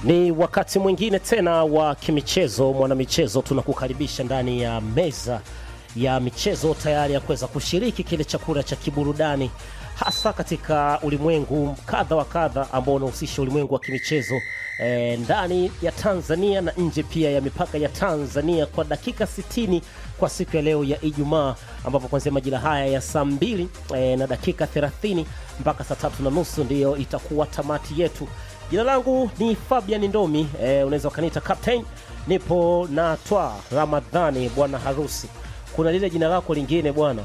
Ni wakati mwingine tena wa kimichezo, mwanamichezo, tunakukaribisha ndani ya meza ya michezo tayari ya kuweza kushiriki kile chakula cha kiburudani, hasa katika ulimwengu kadha wa kadha ambao unahusisha ulimwengu wa kimichezo e, ndani ya Tanzania na nje pia ya mipaka ya Tanzania kwa dakika 60 kwa siku ya leo ya Ijumaa, ambapo kuanzia majira haya ya saa mbili e, na dakika 30 mpaka saa tatu na nusu ndiyo itakuwa tamati yetu. Jina langu ni Fabian Ndomi, e, unaweza ukaniita captain. Nipo na Twa Ramadhani, bwana harusi. Kuna lile jina lako lingine bwana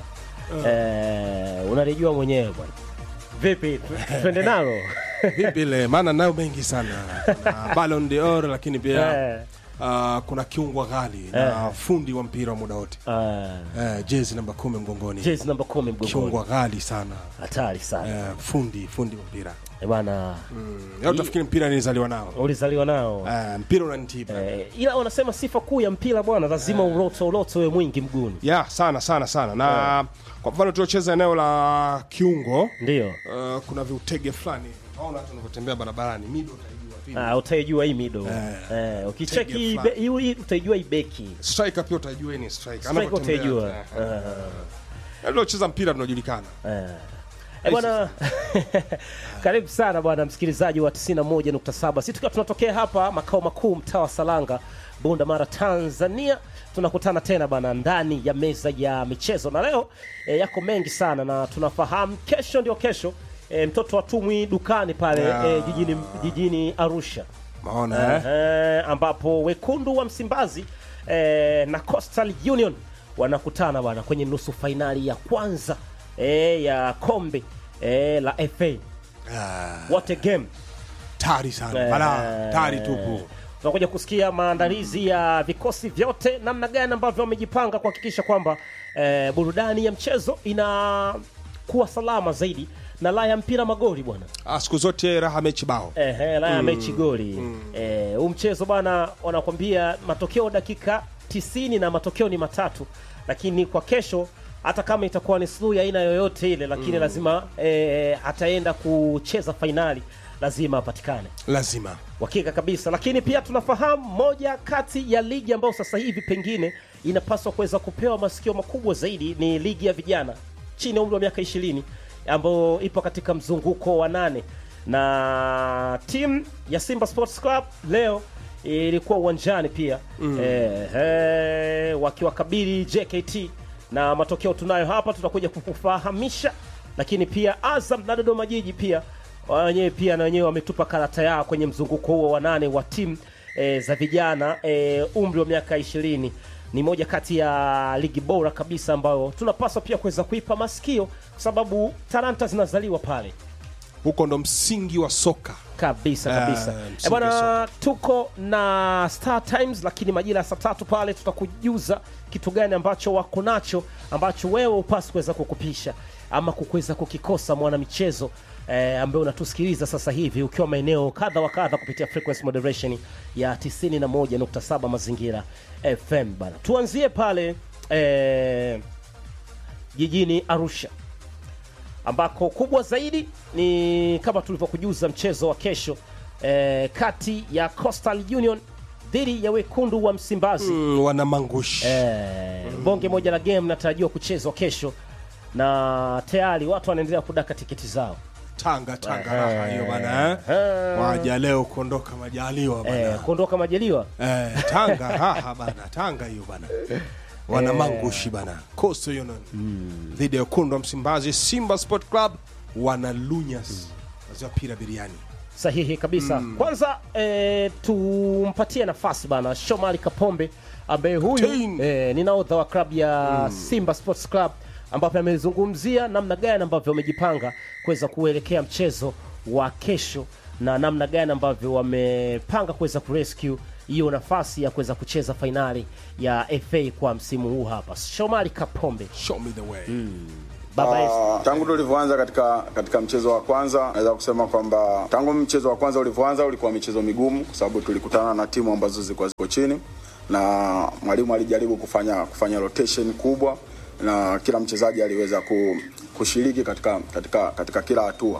e, unalijua mwenyewe bwana. Vipi, twende nalo? Vipi ile maana nayo mengi sana na Ballon d'Or, lakini pia Eh. uh, kuna kiungwa ghali na fundi wa mpira wa muda wote Ah, uh, jezi namba kumi mgongoni, jezi namba kumi mgongoni, kiungwa ghali sana hatari sana uh, fundi fundi wa mpira Eh, bwana. mm. Leo utafikiri mpira nilizaliwa nao Ulizaliwa nao uh, mpira unanitiba eh, ila wanasema sifa kuu ya mpira bwana, lazima uloto uloto we mwingi mguuni, ya sana sana sana na kwa mfano tuliocheza eneo la kiungo ndio uh, kuna viutege fulani naona watu wanavyotembea barabarani mido utaijua vipi. Ah, utaijua hii mido Eh. eh, ukicheki Tege ibe- hiyo- hii utaijua hii beki striker pia utaijua hii ni striker Strike Anavyotembea. utaijua Eh, eh. Aliocheza mpira tunajulikana Eh. Eh, bwana karibu sana bwana msikilizaji wa 91.7 sisi tukiwa tunatokea hapa makao makuu mtaa wa Salanga Bunda Mara Tanzania tunakutana tena bwana ndani ya meza ya michezo na leo eh, yako mengi sana na tunafahamu kesho ndio kesho eh, mtoto wa tumwi dukani pale Yeah. eh, jijini, jijini Arusha maona eh? Ehe, ambapo wekundu wa Msimbazi eh, na Coastal Union wanakutana bwana kwenye nusu fainali ya kwanza eh, ya kombe eh, la FA. Ah, What a game! tari sana Eh, bala tari tupu Tunakuja kusikia maandalizi ya vikosi vyote, namna gani ambavyo wamejipanga kuhakikisha kwamba eh, burudani ya mchezo inakuwa salama zaidi na la ya mpira magoli bwana. ah, siku zote raha mechi bao Ehe, la ya mechi goli Eh, huu mchezo bwana, wanakwambia matokeo dakika 90 na matokeo ni matatu, lakini kwa kesho hata kama itakuwa ni suluhu ya aina yoyote ile, lakini lazima eh, ataenda kucheza fainali, lazima apatikane lazima uhakika kabisa. Lakini pia tunafahamu moja kati ya ligi ambayo sasa hivi pengine inapaswa kuweza kupewa masikio makubwa zaidi ni ligi ya vijana chini ya umri wa miaka ishirini ambayo ipo katika mzunguko wa nane na timu ya Simba Sports Club leo ilikuwa uwanjani pia eh, eh, wakiwakabili JKT na matokeo tunayo hapa, tutakuja kukufahamisha. Lakini pia Azam na Dodoma Jiji pia wenyewe pia na wenyewe wametupa karata yao kwenye mzunguko huo wa nane wa timu e, za vijana e, umri wa miaka ishirini. Ni moja kati ya ligi bora kabisa ambayo tunapaswa pia kuweza kuipa masikio, kwa sababu talanta zinazaliwa pale huko ndo msingi wa soka kabisa Ah, kabisa. msingi E bwana, tuko na Star Times, lakini majira ya saa tatu pale tutakujuza kitu gani ambacho wako nacho ambacho wewe upasi kuweza kukupisha ama kuweza kukikosa mwanamichezo eh, ambaye unatusikiliza sasa hivi ukiwa maeneo kadha wa kadha kupitia frequency moderation ya 91.7 mazingira FM bana. Tuanzie pale eh, jijini Arusha ambako kubwa zaidi ni kama tulivyokujuza mchezo wa kesho eh, kati ya Coastal Union dhidi ya wekundu wa Msimbazi mm, wana mangushi eh, bonge moja la game natarajiwa kuchezwa kesho na tayari watu wanaendelea kudaka tiketi zao tanga tanga raha hiyo bana eh? waja leo kuondoka majaliwa bana eh, kuondoka majaliwa eh, tanga raha bana tanga hiyo bana wana mangushi bana Coastal Union dhidi ya wekundu wa Msimbazi Simba Sport Club wana lunyas waziwa pira biriani sahihi kabisa kwanza eh, tumpatie nafasi bana Shomari Kapombe ambaye huyu Captain. eh, ni nahodha wa klabu ya Simba Sports Club ambapo amezungumzia namna gani ambavyo wamejipanga kuweza kuelekea mchezo wa kesho na namna gani ambavyo wamepanga kuweza kurescue hiyo nafasi ya kuweza kucheza fainali ya FA kwa msimu huu hapa. Shomari Kapombe, show me the way baba Esther. Ah, tangu tulivyoanza katika katika mchezo wa kwanza naweza kusema kwamba tangu mchezo wa kwanza ulivyoanza ulikuwa michezo migumu kwa sababu tulikutana na timu ambazo zilikuwa ziko chini na mwalimu alijaribu kufanya kufanya rotation kubwa na kila mchezaji aliweza ku, kushiriki katika katika katika kila hatua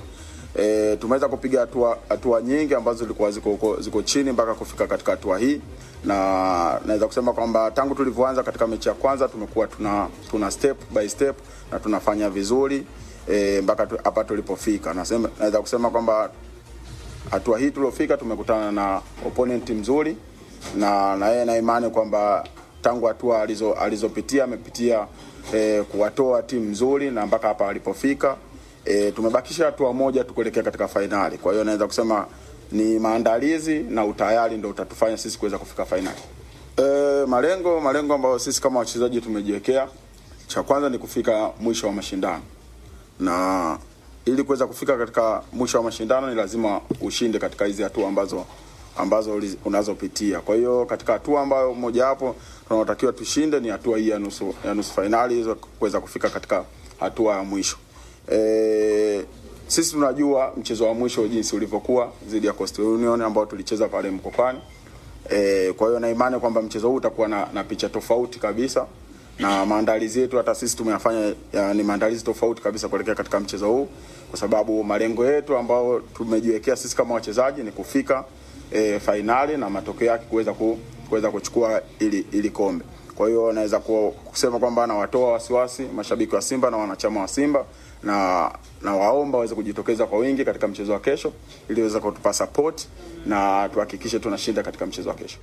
E, tumeweza kupiga hatua hatua nyingi ambazo zilikuwa ziko, ziko, ziko chini mpaka kufika katika hatua hii, na naweza kusema kwamba tangu tulivyoanza katika mechi ya kwanza tumekuwa tuna, tuna step by step na tunafanya vizuri e, mpaka tu- hapa tulipofika. Nasema naweza kusema kwamba hatua hii tuliofika tumekutana na opponent mzuri na na yeye na imani kwamba tangu hatua alizo alizopitia amepitia eh, kuwatoa timu nzuri na mpaka hapa alipofika. Eh, tumebakisha hatua moja tu kuelekea katika fainali. Kwa hiyo naweza kusema ni maandalizi na utayari ndio utatufanya sisi kuweza kufika fainali. Eh, malengo malengo ambayo sisi kama wachezaji tumejiwekea, cha kwanza ni kufika mwisho wa mashindano na ili kuweza kufika katika mwisho wa mashindano ni lazima ushinde katika hizi hatua ambazo ambazo uliz- unazopitia. Kwa hiyo katika hatua ambayo mojawapo tunaotakiwa tushinde ni hatua hii ya nusu ya nusu fainali hizo kuweza kufika katika hatua ya mwisho. E, sisi tunajua mchezo wa mwisho jinsi ulivyokuwa dhidi ya Coastal Union ambao tulicheza pale Mkopani. E, kwa hiyo na imani kwamba mchezo huu utakuwa na, na picha tofauti kabisa na maandalizi yetu hata sisi tumeyafanya ya, ni maandalizi tofauti kabisa kuelekea katika mchezo huu, kwa sababu malengo yetu ambao tumejiwekea sisi kama wachezaji ni kufika e, fainali na matokeo yake kuweza ku, kuweza kuchukua ili, ili kombe. Kwa hiyo naweza ku- kusema kwamba nawatoa wasiwasi mashabiki wa Simba na wanachama wa Simba na na waomba waweze kujitokeza kwa wingi katika mchezo wa kesho ili waweze kutupa support na tuhakikishe tunashinda katika mchezo wa kesho.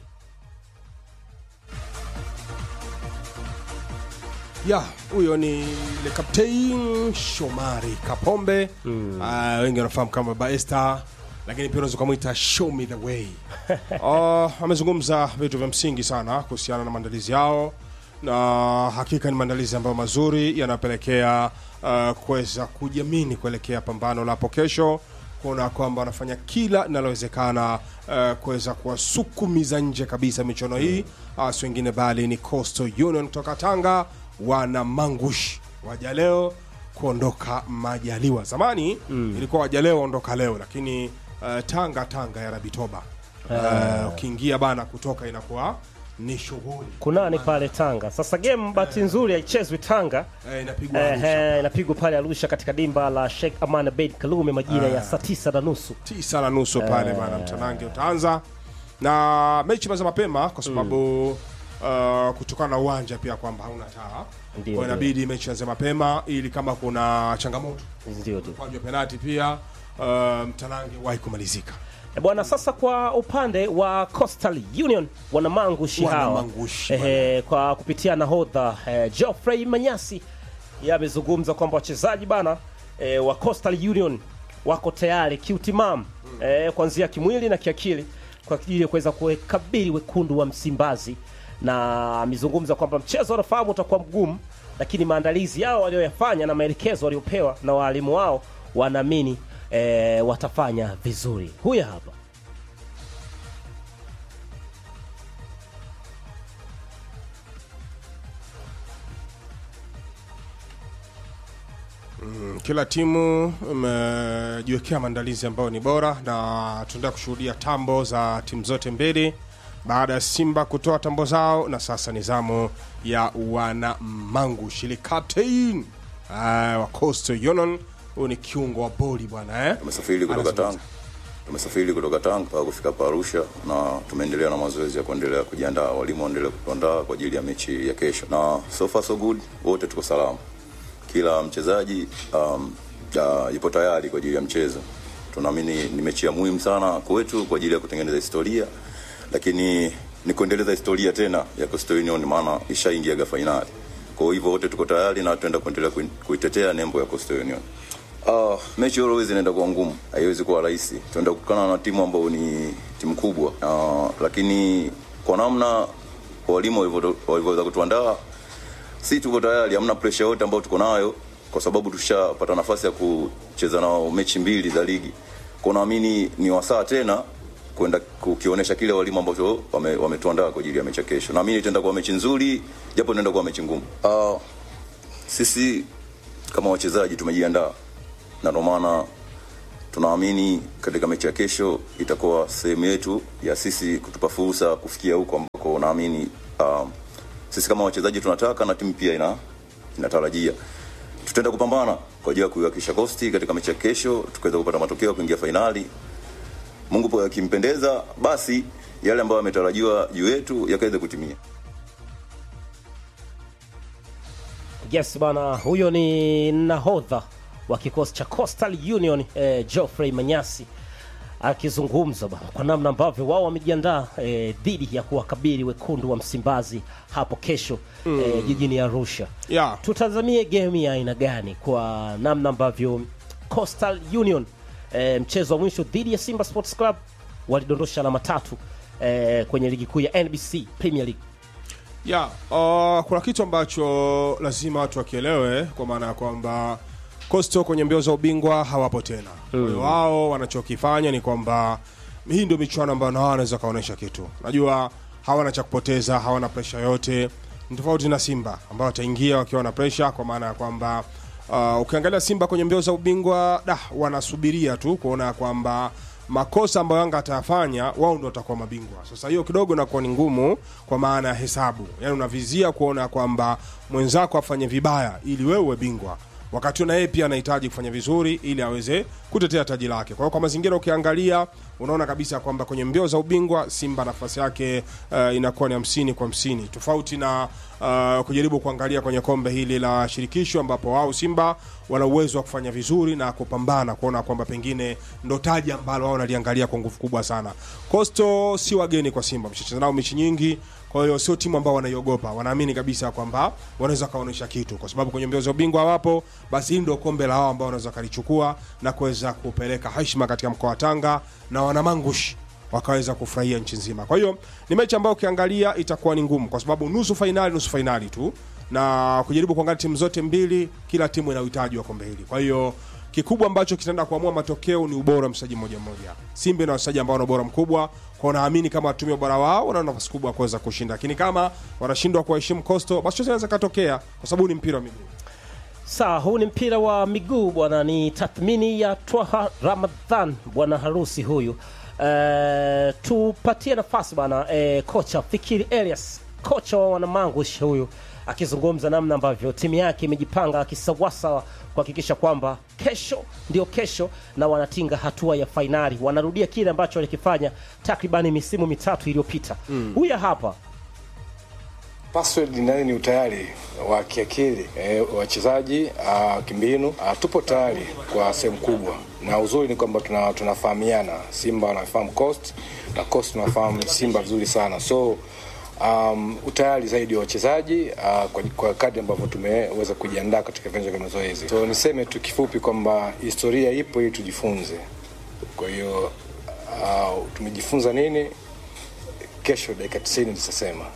ya huyo ni le captain Shomari Kapombe mm. uh, wengi wanafahamu kama Baba Esther, lakini pia unaweza ukamwita show me the way. uh, amezungumza vitu vya msingi sana kuhusiana na maandalizi yao, na hakika ni maandalizi ambayo mazuri yanapelekea uh, kuweza kujiamini kuelekea pambano la hapo kesho kuona kwamba wanafanya kila linalowezekana uh, kuweza kuwasukumiza nje kabisa michuano hii uh, si wengine bali ni Coastal Union kutoka Tanga wana mangush waja leo kuondoka majaliwa zamani mm. ilikuwa waja leo ondoka leo lakini uh, tanga tanga ya rabitoba uh, ukiingia bana kutoka inakuwa ni shughuli kunani pale Tanga. Sasa game bahati nzuri haichezwi Tanga. Eh, inapigwa Arusha. Ehe, inapigwa pale Arusha katika dimba la Sheikh Aman Abeid Kalume majira ya saa tisa na nusu. tisa na nusu pale bana mtanange utaanza na mechi imeanza mapema kwa sababu uh, kutokana na uwanja pia kwamba hauna taa Ndio, kwa inabidi mechi ianze mapema ili kama kuna changamoto Ndio ndio. kwa penalti pia uh, mtanange wahi kumalizika E bwana, sasa kwa upande wa Coastal Union wanamangushi Wana hawa mangushi, Ehe, kwa kupitia nahodha eh, Geoffrey Manyasi yeye amezungumza kwamba wachezaji bana eh, wa Coastal Union wako tayari kiutimamu eh, kuanzia kimwili na kiakili kwa ajili ya kuweza kuwakabili wekundu wa Msimbazi, na amezungumza kwamba mchezo wanafahamu utakuwa mgumu, lakini maandalizi yao walioyafanya na maelekezo waliopewa na waalimu wao wanaamini eh, watafanya vizuri. Huyu hapa kila timu imejiwekea maandalizi ambayo ni bora na tunaendelea kushuhudia tambo za timu zote mbili baada ya simba kutoa tambo zao na sasa ni zamu ya wana mangu shili captain uh, wa coastal union huyu ni kiungo wa boli bwana eh? Tumesafiri kutoka Anazungumza. Tanga, tumesafiri kutoka Tanga mpaka kufika hapa Arusha, na tumeendelea na mazoezi ya kuendelea kujiandaa. Walimu waendelea kutuandaa kwa ajili ya mechi ya kesho, na so far so good, wote tuko salama. Kila mchezaji um, uh, yupo tayari kwa ajili ya mchezo. Tunaamini ni mechi ya muhimu sana kwetu kwa ajili ya kutengeneza historia, lakini ni kuendeleza historia tena ya Coastal Union, maana ishaingiaga fainali. Kwa hivyo wote tuko tayari na tunaenda kuendelea kui- kuitetea nembo ya Coastal Union. Uh, mechi always inaenda kuwa ngumu, haiwezi kuwa rahisi. Tunaenda kukutana na timu ambayo ni timu kubwa uh, lakini kwa namna walimu walivyo- walivyoweza kutuandaa, si tuko tayari, hamna pressure yote ambayo tuko nayo, kwa sababu tushapata nafasi ya kucheza nao mechi mbili za ligi. Kwa naamini ni wasaa tena kwenda kukionyesha kile walimu ambacho wame- wametuandaa kwa ajili ya mechi ya kesho. Naamini itaenda kuwa mechi nzuri, japo inaenda kuwa mechi ngumu. Uh, sisi kama wachezaji tumejiandaa na ndio maana tunaamini katika mechi ya kesho itakuwa sehemu yetu ya sisi kutupa fursa kufikia huko ambako naamini um, sisi kama wachezaji tunataka na timu pia ina inatarajia tutaenda kupambana kwa ajili ya kuiwakilisha Coast katika mechi ya kesho, tukaweza kupata matokeo ya kuingia fainali. Mungu po akimpendeza, basi yale ambayo yametarajiwa juu yetu yakaweza kutimia. Yes bana, huyo ni nahodha wa kikosi cha Coastal Union eh, Geoffrey Manyasi akizungumza bana kwa namna ambavyo wao wamejiandaa eh, dhidi ya kuwakabili wekundu wa Msimbazi hapo kesho eh, jijini Arusha. Yeah. Tutazamie game ya aina gani kwa namna ambavyo Coastal Union eh, mchezo wa mwisho dhidi ya Simba Sports Club walidondosha alama tatu eh, kwenye ligi kuu ya NBC Premier League. ya uh, kuna kitu ambacho lazima watu wakielewe kwa maana ya kwamba Coastal kwenye mbio za ubingwa hawapo tena. Kwa hiyo wao wanachokifanya ni kwamba hii ndio michuano ambayo na wao wanaweza kaonyesha kitu. Najua hawana cha kupoteza, hawana presha yote. Ni tofauti na Simba ambao wataingia wakiwa na presha, kwa maana ya kwamba uh, ukiangalia Simba kwenye mbio za ubingwa da, wanasubiria tu kuona kwamba makosa ambayo Yanga atayafanya wao ndio watakuwa mabingwa. Sasa hiyo kidogo inakuwa ni ngumu kwa maana ya hesabu, yaani unavizia kuona kwamba mwenzako afanye vibaya ili wewe uwe bingwa, wakati huo na yeye pia anahitaji kufanya vizuri ili aweze kutetea taji lake. Kwa hiyo kwa mazingira ukiangalia, unaona kabisa kwamba kwenye mbio za ubingwa Simba nafasi yake uh, inakuwa ni hamsini kwa hamsini tofauti na uh, kujaribu kuangalia kwenye kombe hili la shirikisho ambapo wao Simba wana uwezo wa kufanya vizuri na kupambana kuona kwamba pengine ndo taji ambalo wao wanaliangalia kwa nguvu kubwa sana. Coastal si wageni kwa Simba, mshacheza nao mechi nyingi, kwa hiyo sio timu ambao wanaiogopa, wanaamini kabisa kwamba wanaweza kaonyesha kitu, kwa sababu kwenye mbio za ubingwa wapo, basi hili ndio kombe la wao ambao wanaweza kalichukua na kuweza kupeleka heshima katika mkoa wa Tanga na wanamangushi wakaweza kufurahia nchi nzima. Kwa hiyo ni mechi ambayo ukiangalia itakuwa ni ngumu, kwa sababu nusu fainali, nusu fainali tu, na kujaribu kuangalia timu zote mbili, kila timu ina uhitaji wa kombe hili. Kwa hiyo kikubwa ambacho kitaenda kuamua matokeo ni ubora wa mchezaji mmoja mmoja. Simba ina wachezaji ambao wana ubora mkubwa, kwa naamini kama watumia ubora wao wana nafasi kubwa ya kuweza kushinda, lakini kama wanashindwa kuwaheshimu Coastal, basi chochote inaweza katokea, kwa sababu ni mpira wa miguu. Sawa, huu ni mpira wa miguu bwana. Ni tathmini ya Twaha Ramadhan, bwana harusi huyu. Eh, tupatie nafasi bwana eh, kocha Fikiri Elias, kocha wa wanamangush huyu akizungumza namna ambavyo timu yake imejipanga kisawasawa kuhakikisha kwamba kesho ndio kesho na wanatinga hatua ya fainali, wanarudia kile ambacho walikifanya takribani misimu mitatu iliyopita. Huyu hapa Password nayo ni utayari wa kiakili e, wachezaji uh, kimbinu uh, tupo tayari kwa sehemu kubwa, na uzuri ni kwamba tuna, tunafahamiana. Simba wanafahamu Coast na Coast tunafahamu Simba vizuri sana, so um, utayari zaidi wa wachezaji uh, kwa, kwa kadri ambavyo tumeweza kujiandaa katika viwanja vya mazoezi. So niseme tu kifupi kwamba historia ipo ili tujifunze. Kwa hiyo uh, tumejifunza nini? Kesho dakika 90 tutasema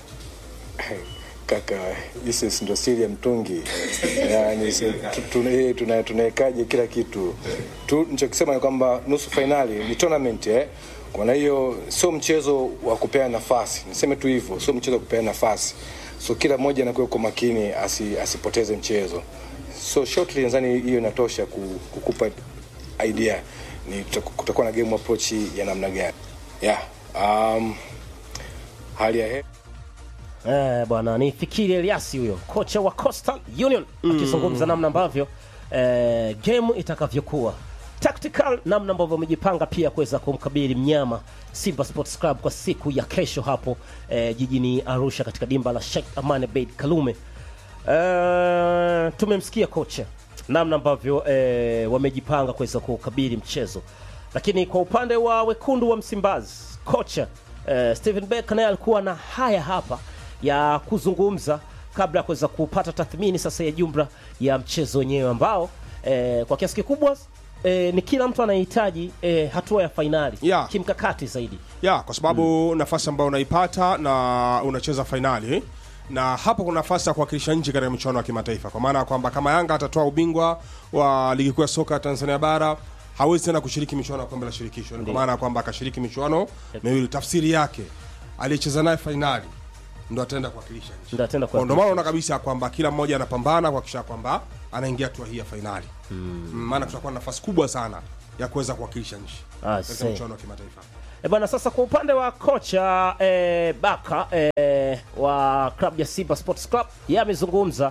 kaka this ndo siri ya mtungi yani tu- tuna- eh, tuna- tunawekaje kila kitu tu nichokisema ni kwamba nusu fainali ni tournament eh kwa hiyo sio mchezo wa kupeana nafasi niseme tu hivyo sio mchezo wa kupeana nafasi so kila mmoja anakuwa kwa makini asi, asipoteze mchezo so shortly nadhani hiyo inatosha ku- kukupa idea ni tuta- kutakuwa na game approach ya namna gani yeah um, hali ya hewa Eh, bwana ni Fikiri Eliasi huyo kocha wa Coastal Union akizungumza namna ambavyo eh, game itakavyokuwa tactical, namna ambavyo wamejipanga pia kuweza kumkabili mnyama Simba Sports Club kwa siku ya kesho hapo eh, jijini Arusha katika dimba la Sheikh Amani Abeid Kalume. Eh, tumemsikia kocha namna ambavyo eh, wamejipanga kuweza kukabili mchezo, lakini kwa upande wa wekundu wa Msimbazi kocha eh, Steven Beck naye alikuwa na haya hapa ya kuzungumza kabla ya kuweza kupata tathmini sasa ya jumla ya mchezo wenyewe ambao eh, kwa kiasi kikubwa eh, ni kila mtu anahitaji eh, hatua ya fainali Yeah. kimkakati zaidi. ya kwa sababu nafasi ambayo unaipata na unacheza fainali na hapo kuna nafasi ya kuwakilisha nchi katika michuano ya kimataifa kwa maana ya kwamba kama yanga atatoa ubingwa wa ligi kuu ya soka ya tanzania bara hawezi tena kushiriki michuano ya kombe la shirikisho kwa maana ya kwamba akashiriki michuano miwili tafsiri yake aliyecheza naye fainali ndo ataenda kuwakilisha nchi Ndio ataenda Kwa ndo kuwakilisha maana unaona kabisa kwamba kila mmoja anapambana kuhakikisha kwamba anaingia hatua hii ya fainali Mm, maana tutakuwa na nafasi kubwa sana ya kuweza kuwakilisha nchi Ah, katika see. michuano ya kimataifa E bwana, sasa kwa upande wa kocha e, Baka e, wa klabu ya Simba Sports Club, yeye amezungumza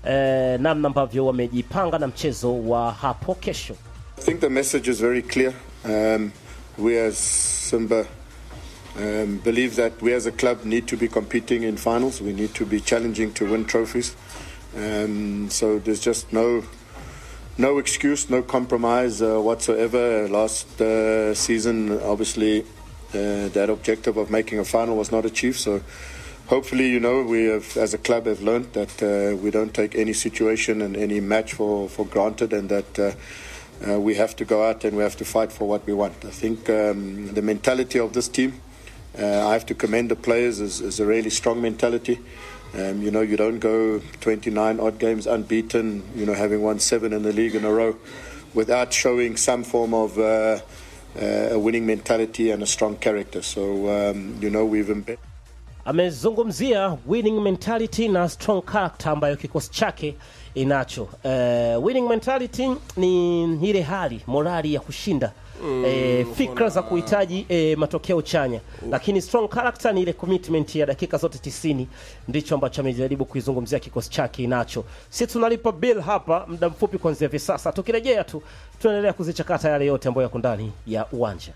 eh, namna ambavyo wamejipanga na mchezo wa hapo kesho. I think the message is very clear. Um, we as Simba um, believe that we as a club need to be competing in finals. We need to be challenging to win trophies. Um, so there's just no no excuse, no compromise uh, whatsoever. Last uh, season, obviously, uh, that objective of making a final was not achieved. So hopefully, you know, we have, as a club, have learned that uh, we don't take any situation and any match for, for granted, and that. Uh, uh, we have to go out and we have to fight for what we want. I think um, the mentality of this team, uh, I have to commend the players, is, is a really strong mentality. Um, you know, you don't go 29 odd games unbeaten, you know, having won seven in the league in a row without showing some form of uh, uh, a winning mentality and a strong character. So, um, you know, we've embedded. amezungumzia winning mentality na strong character ambayo kikosi chake inacho. Uh, winning mentality ni ile hali morali ya kushinda mm, eh, fikra za kuhitaji eh, matokeo chanya lakini strong character ni ile commitment ya dakika zote tisini ndicho ambacho amejaribu kuizungumzia kikosi chake inacho. Si tunalipa bill hapa muda mfupi kuanzia hivi sasa, tukirejea tu tunaendelea kuzichakata yale yote ambayo yako ndani ya uwanja.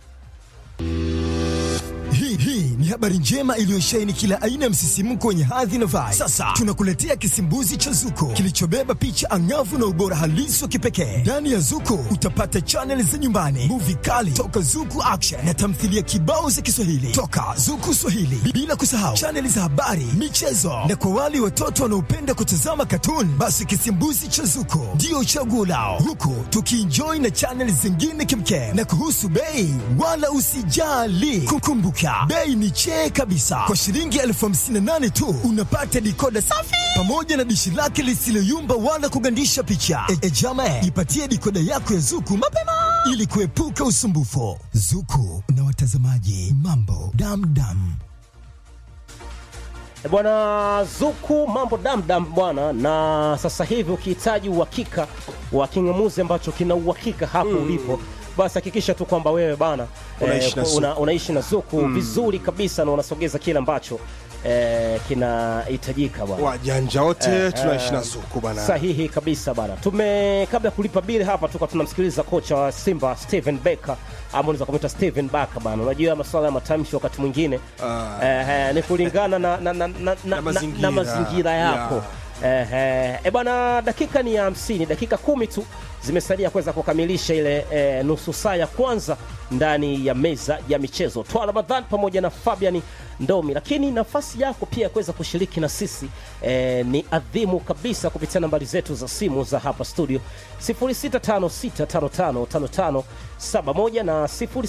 Hii hii ni habari njema iliyosheheni kila aina ya msisimko wenye hadhi na vibe. Sasa tunakuletea kisimbuzi cha Zuko kilichobeba picha angavu na ubora halisi wa kipekee. Ndani ya Zuko utapata chaneli za nyumbani, muvi kali toka Zuku Action na tamthilia kibao za Kiswahili toka Zuku Swahili, bila kusahau chaneli za habari, michezo na kwa wale watoto wanaopenda kutazama katuni, basi kisimbuzi cha Zuko ndio chaguo lao, huku tukienjoy na chaneli zingine kimkem. Na kuhusu bei, wala usijali, kukumbuka bei ni chee kabisa. Kwa shilingi elfu hamsini na nane tu unapata dikoda safi pamoja na dishi lake lisiloyumba wala kugandisha picha. E, e jama, ipatie dikoda yako ya Zuku mapema ili kuepuka usumbufu. Zuku na watazamaji, mambo damdam. E bwana Zuku, mambo damdam bwana. Na sasa hivi ukihitaji uhakika wa king'amuzi ambacho kina uhakika hapo ulipo, basi hakikisha tu kwamba wewe bana Unaishi na eh, Zuku. una, unaishi na Zuku vizuri kabisa na unasogeza kile ambacho eh, kinahitajika bwana. wajanja wote Eh, tunaishi eh, na zuku bana Sahihi kabisa bana. Tume kabla ya kulipa bili hapa tuka tunamsikiliza kocha wa Simba Steven Becker ama unaweza kumwita Steven Baka bana. Unajua masuala ya matamshi wakati mwingine eh, eh, ni kulingana na, na, na, na, na, na, mazingira. na mazingira yako Yeah. eh, eh, e bwana, dakika ni ya hamsini, dakika kumi tu zimesalia kuweza kukamilisha ile eh, nusu saa ya kwanza ndani ya meza ya michezo. Twa Ramadhan pamoja na Fabian Ndomi, lakini nafasi yako pia ya kuweza kushiriki na sisi eh, ni adhimu kabisa kupitia nambari zetu za simu za hapa studio 0656555571 na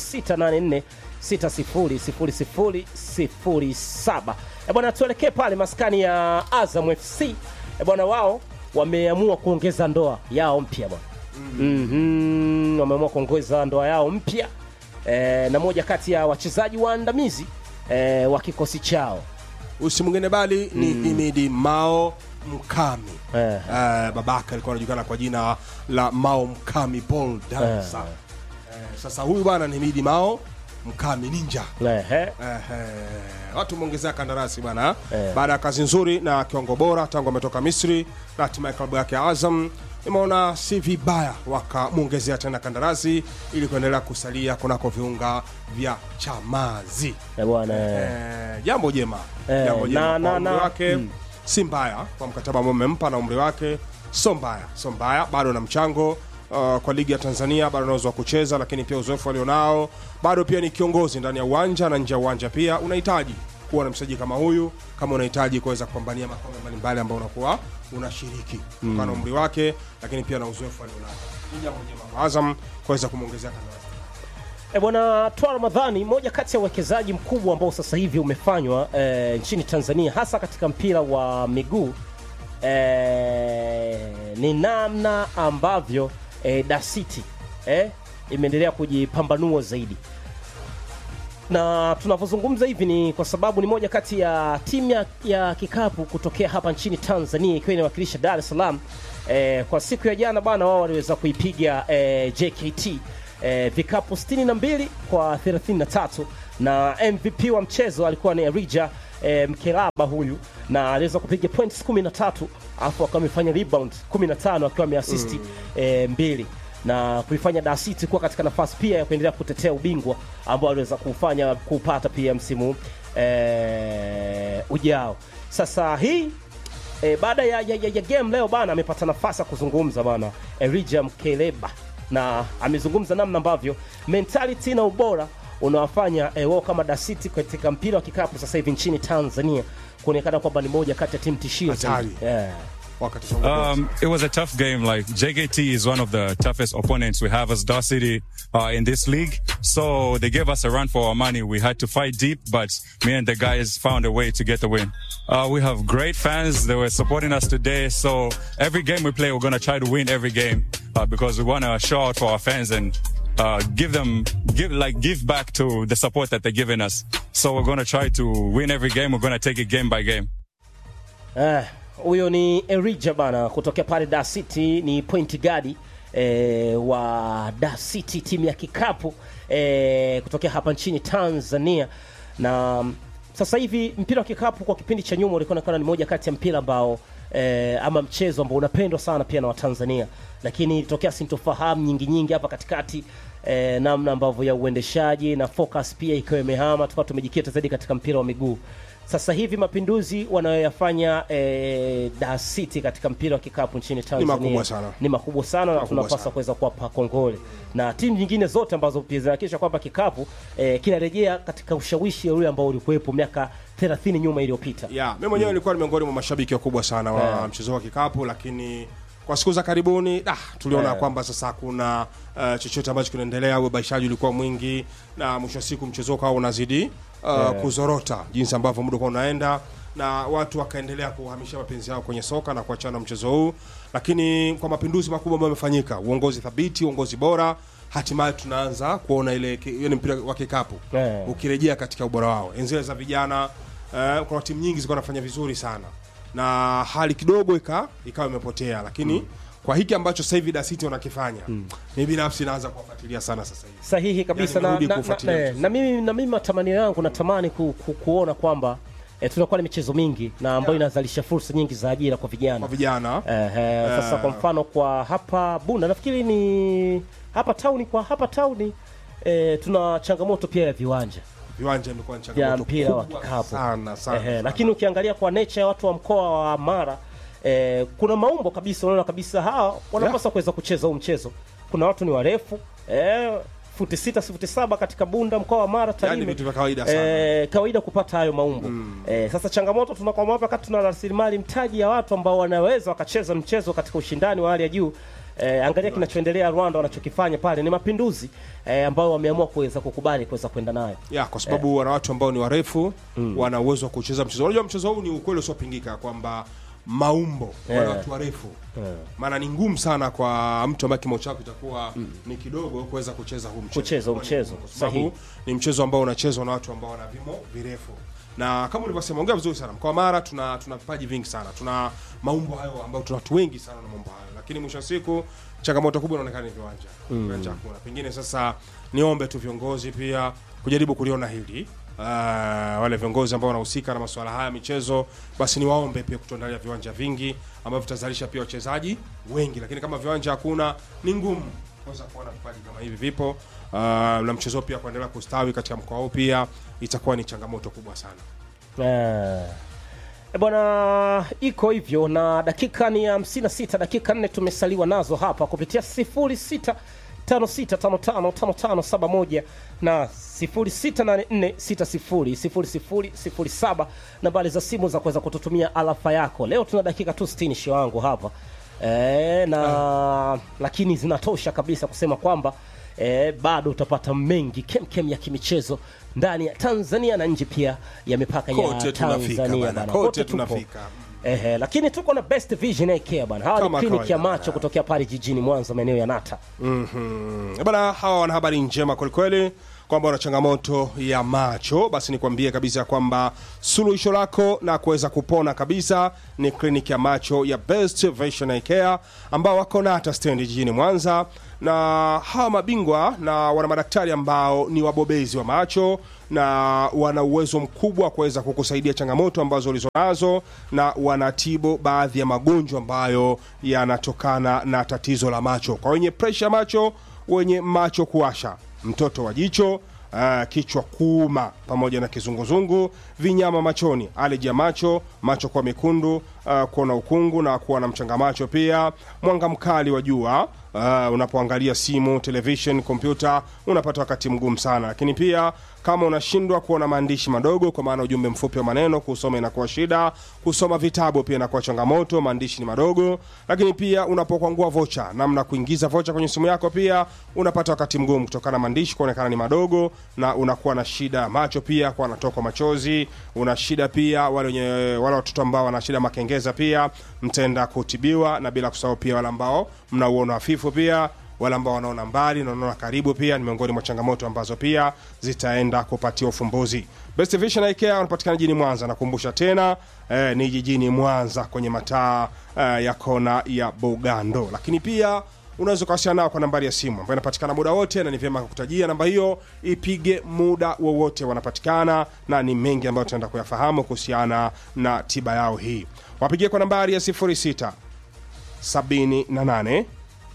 0684600007. E bwana, tuelekee pale maskani ya Azam FC. E bwana, wao wameamua kuongeza ndoa yao mpya bwana. Mhm, wameamua kuongeza ndoa yao mpya e, na moja kati ya wachezaji waandamizi e, wa kikosi chao usi mwingine bali ni Himidi Mao Mkami Eh. Eh, babake alikuwa anajulikana kwa jina la Mao Mkami Paul Dansa Eh, sasa huyu bwana ni Himidi Mao Mkami Ninja Ehe. Ehe, watu wameongezea kandarasi bwana Eh. baada ya kazi nzuri na kiwango bora tangu ametoka Misri na hatimaye klabu yake ya Azam imeona si vibaya wakamwongezea tena kandarasi ili kuendelea kusalia kunako viunga vya Chamazi. E bwana e. Eh, jambo jema Eh, jambo jema na- kwa na- umri na- wake si mbaya kwa mkataba ambao umempa na umri wake sio mbaya sio mbaya bado na mchango uh, kwa ligi ya Tanzania bado anaweza kucheza lakini pia uzoefu alionao bado pia ni kiongozi ndani ya uwanja na nje ya uwanja pia unahitaji kuwa na mchezaji kama huyu kama unahitaji kuweza kupambania makombe mbalimbali ambayo unakuwa unashiriki kutokana na umri wake lakini pia na uzoefu alionao ni jambo jema kwa Azam kuweza kumwongezea kandarasi E bwana Twa Ramadhani, moja kati ya uwekezaji mkubwa ambao sasa hivi umefanywa e, nchini Tanzania hasa katika mpira wa miguu e, ni namna ambavyo e, Da City e, imeendelea kujipambanua zaidi na tunavyozungumza hivi ni kwa sababu ni moja kati ya timu ya, ya kikapu kutokea hapa nchini Tanzania ikiwa inawakilisha Dar es Salaam. E, kwa siku ya jana bana, wao waliweza kuipiga e, JKT e, vikapu 62 kwa 33 na MVP wa mchezo alikuwa ni Rija e, Mkelaba huyu na aliweza kupiga points 13 alafu akawa amefanya rebound 15 akiwa ameassist mm. e, mbili na kuifanya Dar City kuwa katika nafasi pia ya kuendelea kutetea ubingwa ambao aliweza kufanya kupata pia msimu e, ujao. Sasa hii e, baada ya, ya, ya, ya game leo bana amepata nafasi ya kuzungumza bana Elijah Mkeleba na amezungumza namna ambavyo mentality na ubora unawafanya e, wao kama Dar City katika mpira wa kikapu sasa hivi nchini Tanzania kuonekana kwamba ni moja kati ya timu tishio Hatari. zaidi. Yeah. wakati Songo Um, it was a tough game. Like JKT is one of the toughest opponents we have as Dar City uh, in this league. So they gave us a run for our money. We had to fight deep, but me and the guys found a way to get the win. Uh, we have great fans. They were supporting us today. So every game we play, we're gonna try to win every game uh, because we wanna show out for our fans and. Uh, give them, give like give back to the support that they're giving us. So we're gonna try to win every game. We're gonna take it game by game. Eh, huyo ni Erija bana kutokea pale Dar City, ni point guard eh, wa Dar City timu ya kikapu eh, kutokea hapa nchini Tanzania na mm, sasa hivi mpira wa kikapu kwa kipindi cha nyuma ulikuwa unaonekana ni moja kati ya mpira ambao eh, ama mchezo ambao unapendwa sana pia na Watanzania, lakini ilitokea sintofahamu nyingi nyingi hapa katikati eh, namna ambavyo ya uendeshaji na focus pia ikiwa imehama, tukawa tumejikita zaidi katika mpira wa miguu. Sasa hivi mapinduzi wanayoyafanya eh, Dar City katika mpira wa kikapu nchini Tanzania makubwa sana. ni makubwa sana na Makubwa tunapaswa sana. kuweza kuwapa kongole na timu nyingine zote ambazo pia zinahakikisha kwamba kikapu eh, kinarejea katika ushawishi ule ambao ulikuwepo miaka 30 nyuma iliyopita. ya mimi mwenyewe nilikuwa ni miongoni mwa mashabiki wakubwa sana wa Yeah. mchezo wa kikapu lakini kwa siku za karibuni ah, tuliona Yeah. kwamba sasa hakuna uh, chochote ambacho kinaendelea ubabaishaji ulikuwa mwingi na mwisho wa siku mchezo ukawa unazidi uh, kuzorota jinsi ambavyo muda kwa unaenda na watu wakaendelea kuhamisha mapenzi yao kwenye soka na kuachana na mchezo huu lakini kwa mapinduzi makubwa ambayo yamefanyika uongozi thabiti uongozi bora hatimaye tunaanza kuona ile ki- ile mpira wa kikapu Yeah. ukirejea katika ubora wao enzile za vijana uh, kuna timu nyingi zilikuwa nafanya vizuri sana na hali kidogo ika ikawa imepotea lakini kwa hiki ambacho sasa hivi Dar City wanakifanya mimi binafsi naanza kuwafuatilia sana sasa hivi Sahihi kabisa Yani na, nirudi na, na, kufuatilia na, mchezo. na, mimi, na mimi matamanio yangu natamani ku, ku, kuona kwamba eh, tunakuwa na michezo mingi na ambayo inazalisha fursa nyingi za ajira kwa vijana kwa vijana Ehe, sasa kwa mfano kwa hapa Bunda nafikiri ni hapa tauni, kwa hapa tauni eh, tuna changamoto pia ya viwanja viwanja imekuwa ni vya changamoto mpira wa kubwa kikapu sana sana, Ehe, sana. lakini ukiangalia kwa nature ya watu wa mkoa wa Mara eh, kuna maumbo kabisa, unaona kabisa hawa wanapaswa kuweza kucheza huu mchezo. Kuna watu ni warefu eh, futi sita futi saba katika Bunda mkoa wa Mara Tarime, vitu vya kawaida sana. eh, kawaida kupata hayo maumbo eh, sasa changamoto tunakwama hapa wakati tuna rasilimali mtaji ya watu ambao wanaweza wakacheza mchezo katika ushindani wa hali ya juu eh, angalia kinachoendelea Rwanda wanachokifanya pale ni mapinduzi eh, ambayo wameamua kuweza kukubali kuweza kwenda nayo ya kwa sababu wana watu ambao ni warefu wana uwezo wa kucheza mchezo unajua mchezo huu ni ukweli usiopingika kwamba maumbo wale Yeah. watu warefu maana ni ngumu sana kwa mtu ambaye kimo chako itakuwa ni kidogo kuweza kucheza huu mchezo Kucheza huu Kwa mchezo, kwa sababu sahihi. ni mchezo ambao unachezwa na watu ambao wana vimo virefu na kama ulivyosema ongea vizuri sana mkoa wa Mara tuna tuna vipaji vingi sana tuna maumbo hayo ambao tuna watu wengi sana na maumbo hayo lakini mwisho wa siku changamoto kubwa inaonekana ni viwanja viwanja hakuna pengine sasa niombe tu viongozi pia kujaribu kuliona hili Uh, wale viongozi ambao wanahusika na masuala haya ya michezo basi niwaombe pia kutuandalia viwanja vingi ambavyo vitazalisha pia wachezaji wengi lakini kama viwanja hakuna ni ngumu kuweza kuona vipaji kama hivi vipo uh, na mchezo pia kuendelea kustawi katika mkoa huu pia itakuwa ni changamoto kubwa sana Eh. E bwana, iko hivyo na dakika ni hamsini na sita dakika nne tumesaliwa nazo hapa kupitia sifuri sita tano sita tano tano tano tano saba moja na sifuri sita nane nne sita sifuri sifuri sifuri sifuri saba nambari za simu za kuweza kututumia alafa yako. Leo tuna dakika tu sitini shio wangu hapa e, na lakini zinatosha kabisa kusema kwamba e, bado utapata mengi kemkem ya kimichezo ndani ya Tanzania na nje pia ya mipaka Kote ya tunafika Tanzania bana, bana. kote tupo. tunafika. Ehe, lakini tuko na Best Vision Eye Care bana. Hawa ni Kama kliniki ya kawaida. macho kutokea pale jijini Mwanza maeneo ya Nata. mm bana hawa wana habari njema kwelikweli kwamba una changamoto ya macho, basi nikwambie kabisa kwamba suluhisho lako na kuweza kupona kabisa ni kliniki ya macho ya Best Vision Eye Care ambao wako Nata stendi jijini Mwanza, na hawa mabingwa na wana madaktari ambao ni wabobezi wa macho na wana uwezo mkubwa wa kuweza kukusaidia changamoto ambazo ulizonazo, na wanatibu baadhi ya magonjwa ambayo yanatokana na tatizo la macho, kwa wenye presha macho, wenye macho kuwasha, mtoto wa jicho Uh, kichwa kuuma pamoja na kizunguzungu, vinyama machoni, aleji ya macho, macho kuwa mekundu, uh, kuona ukungu na kuwa na mchanga macho, pia mwanga mkali wa jua uh, unapoangalia simu, television, kompyuta unapata wakati mgumu sana. Lakini pia kama unashindwa kuona maandishi madogo, kwa maana ujumbe mfupi wa maneno kusoma inakuwa shida, kusoma vitabu pia inakuwa changamoto, maandishi ni madogo. Lakini pia unapokwangua vocha, namna kuingiza vocha kwenye simu yako, pia unapata wakati mgumu kutokana na maandishi kuonekana ni madogo, na unakuwa na shida ya macho pia kwa anatokwa machozi. Una shida pia wale wenye wale watoto ambao wana shida makengeza, pia mtaenda kutibiwa, na bila kusahau pia wale ambao mnauona hafifu pia wale ambao wanaona mbali na wanaona karibu pia ni miongoni mwa changamoto ambazo pia zitaenda kupatia ufumbuzi. Best Vision Eye Care wanapatikana jijini Mwanza, nakumbusha tena eh, ni jijini Mwanza kwenye mataa eh, ya kona ya Bugando, lakini pia unaweza ukawasiliana nao kwa nambari ya simu ambayo inapatikana muda wote, na ni vyema kukutajia namba hiyo, ipige muda wowote, wanapatikana na ni mengi ambayo tunaenda kuyafahamu kuhusiana na tiba yao hii. Wapigie kwa nambari ya 06 78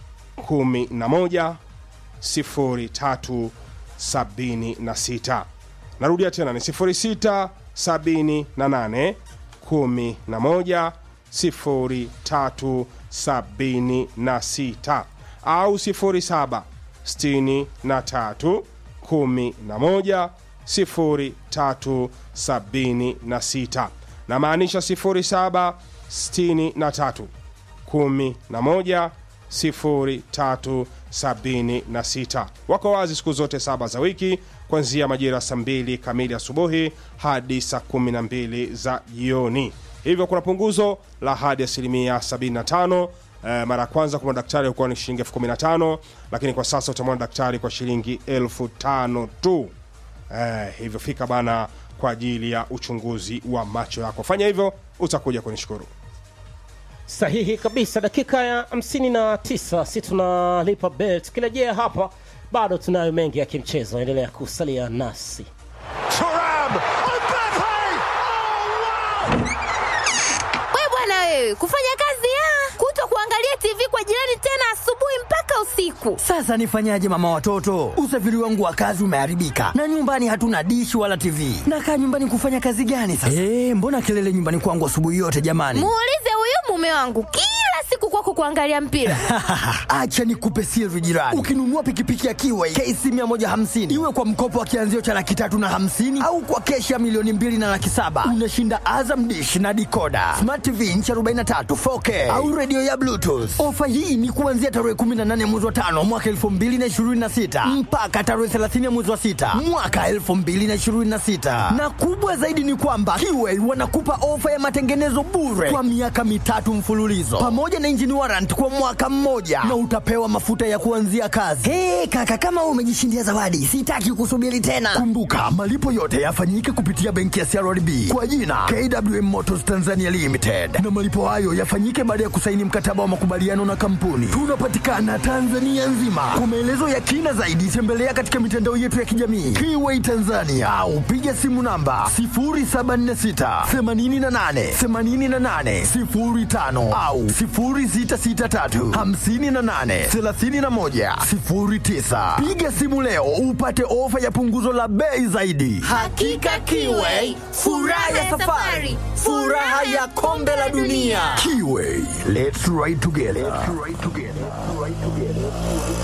11 03 76. Narudia tena ni 06 78 11 03 76 au 07 63 11 03 76, na maanisha 07 63 11 0376. Wako wazi siku zote saba za wiki kuanzia majira saa mbili kamili asubuhi hadi saa 12 za jioni. Hivyo kuna punguzo la hadi asilimia 75. Eh, mara ya kwanza kwa madaktari hukuwa ni shilingi elfu kumi na tano lakini kwa sasa utamwona daktari kwa shilingi elfu tano tu. Eh, hivyo fika bana kwa ajili ya uchunguzi wa macho yako. Fanya hivyo utakuja kunishukuru. Sahihi kabisa. Dakika ya 59 si tunalipa bet. Tukirejea hapa, bado tunayo mengi ya kimchezo. Endelea kusalia nasi. We bwana wewe, kufanya kazi ya kuto kuangalia TV kwa jirani tena asubuhi mpaka usiku. Sasa nifanyaje mama watoto? Usafiri wangu wa kazi umeharibika na nyumbani hatuna dishi wala TV. Nakaa nyumbani kufanya kazi gani sasa? Eh, mbona kelele nyumbani kwangu asubuhi yote jamani? Muulize huyu mume wangu kila siku kwako kuangalia mpira. Acha nikupe siri jirani. Ukinunua pikipiki ya Kiway KC 150 iwe kwa mkopo wa kianzio cha laki tatu na hamsini au kwa keshi ya milioni mbili na laki saba unashinda Azam dish na dikoda smart TV inchi 43 4K au redio ya Bluetooth. Ofa hii ni kuanzia tarehe 18 mwezi wa tano mwaka 2026 mpaka tarehe 30 mwezi wa sita mwaka 2026, na kubwa zaidi ni kwamba Kiway wanakupa ofa ya matengenezo bure kwa miaka mitatu mfululizo pamoja na engine warrant kwa mwaka mmoja na utapewa mafuta ya kuanzia kazi. Hey, kaka kama wewe umejishindia zawadi, sitaki kusubiri tena. Kumbuka malipo yote yafanyike kupitia benki ya CRDB kwa jina KWM Motors Tanzania Limited, na malipo hayo yafanyike baada ya kusaini mkataba wa makubaliano na kampuni. Tunapatikana Tanzania nzima. Kwa maelezo ya kina zaidi, tembelea katika mitandao yetu ya kijamii Kiway Tanzania au piga simu namba 0746 88 88 05 au 0663 58 31 09. Piga simu leo upate ofa ya punguzo la bei zaidi. Hakika Kiway, furaha ya safari, furaha ya kombe la dunia. Kiway, let's ride together. Let's ride together.